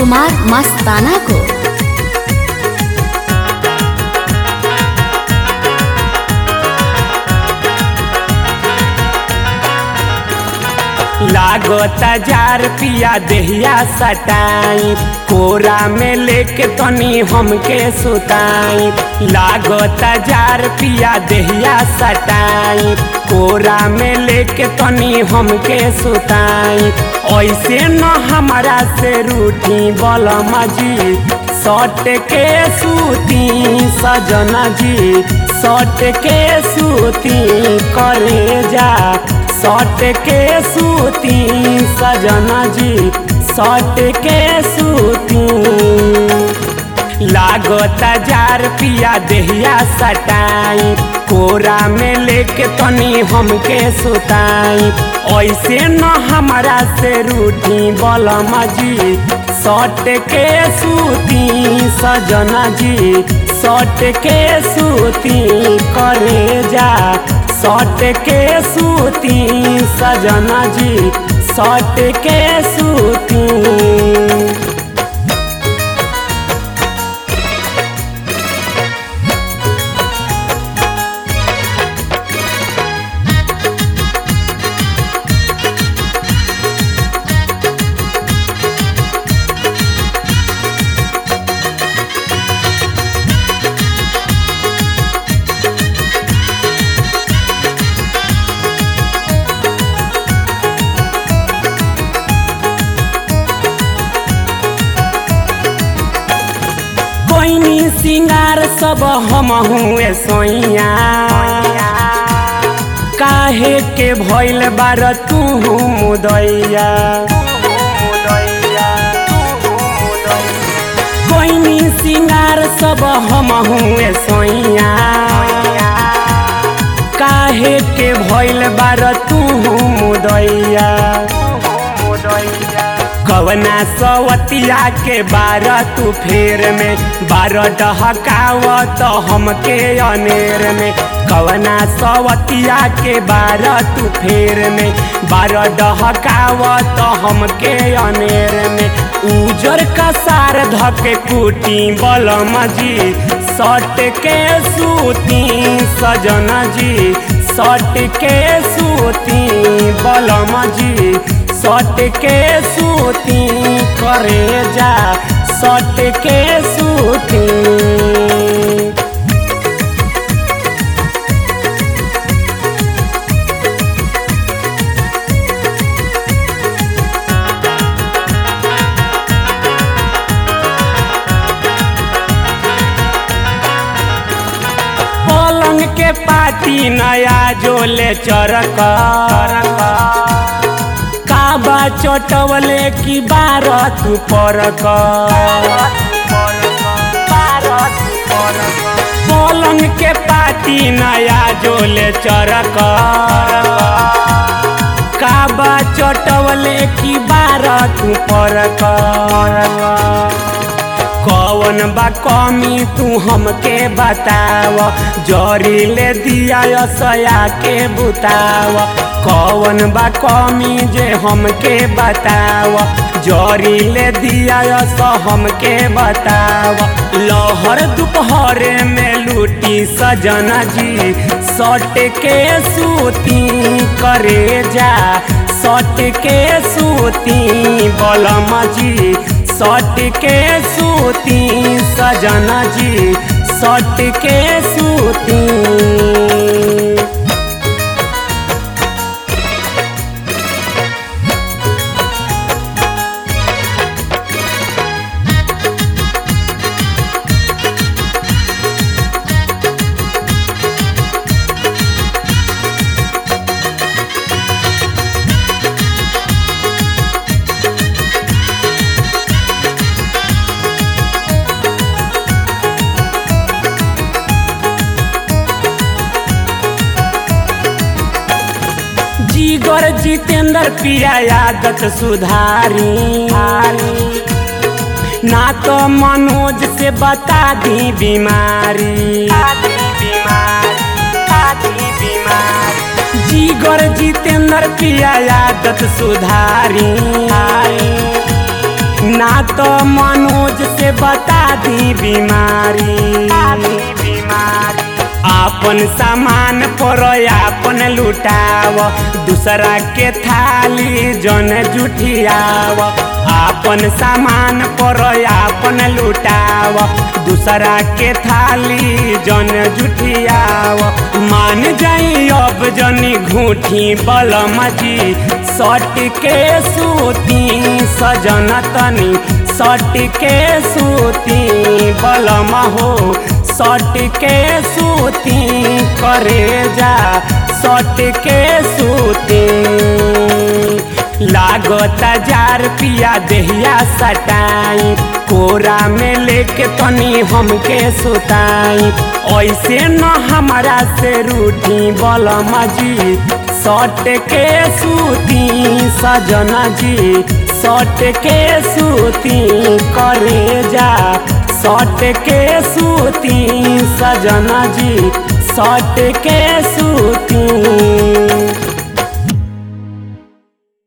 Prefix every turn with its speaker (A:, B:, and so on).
A: कुमार मस्ताना को
B: लागता जार पिया देहिया सटाई कोरा में लेके तनी हमके सुताई लागता जार पिया देहिया सटाई कोरा में लेके तनी हमके सुताई ऐसे न हमारा से रूठी बलमा जी सट के सूती सजना जी सट के सूती करे जा सट के सूती सजना जी सट के सूती लागता जार पिया देहिया सटाई कोरा में लेके तनी हमके सुताई ऐसे न हमारा से रूठी बलमा जी सट के सूती सजना जी सट के सूती करे जा सट के सूती सजना जी सट के सूती कोइनी सिंगार सब हम हुए सोइया काहे के भइल बार तू मुदैया कोइनी सिंगार सब हम हुए सोइया काहे के भइल बार तू मुदैया कवना सवतिया के बारह तू फेर में बारह डहकावत हमके अनेर में कवना सवतिया के बारह तू फेर में बारह डहकावत हमके अनेर में उजर का सार धके कुटी बलम जी सट के सूती सजना जी सट के सूती बलम जी सट के सूती करे जा सट के सूती पलंग के पाती नया जोले चरक काबा चटवले की बारह तू परक पलंग के पाती नया जोले चरक काबा चटवले की बारह तू परक कौन बा कमी तू हमके बताव जरी ले दिया सया के बुताव कौन बा कमी जे हमके बताव जरी ले दिया स हमके बताव लहर दोपहरे में लूटी सजना जी सट के सूती करे जा सट के सूती बलम जी सट के सूती सजना जी सट के सूती जीगर जितेंद्र पिया आदत सुधारी ना तो मनोज से बता दी बीमारी जीगर जितेंद्र पिया आदत सुधारी ना तो मनोज से बता दी बीमारी आपन सामान पर आपन लुटाव दूसरा के थाली जन जुठियाव आपन सामान पर आपन लुटाव दूसरा के थाली जन जुठियाव मान जाई अब जनी घूठी बलम जी सट के सूती सजन तनी सट के सूती बलम हो सट के सूती करे जा सट के सूती लागता जार पिया देहिया सटाई कोरा में लेके तनी हमके सुताई ऐसे न हमारा से रूठी बलम जी सट के सूती सजना जी सट के सूती करे जा सट के सूती सजना जी सट के सूती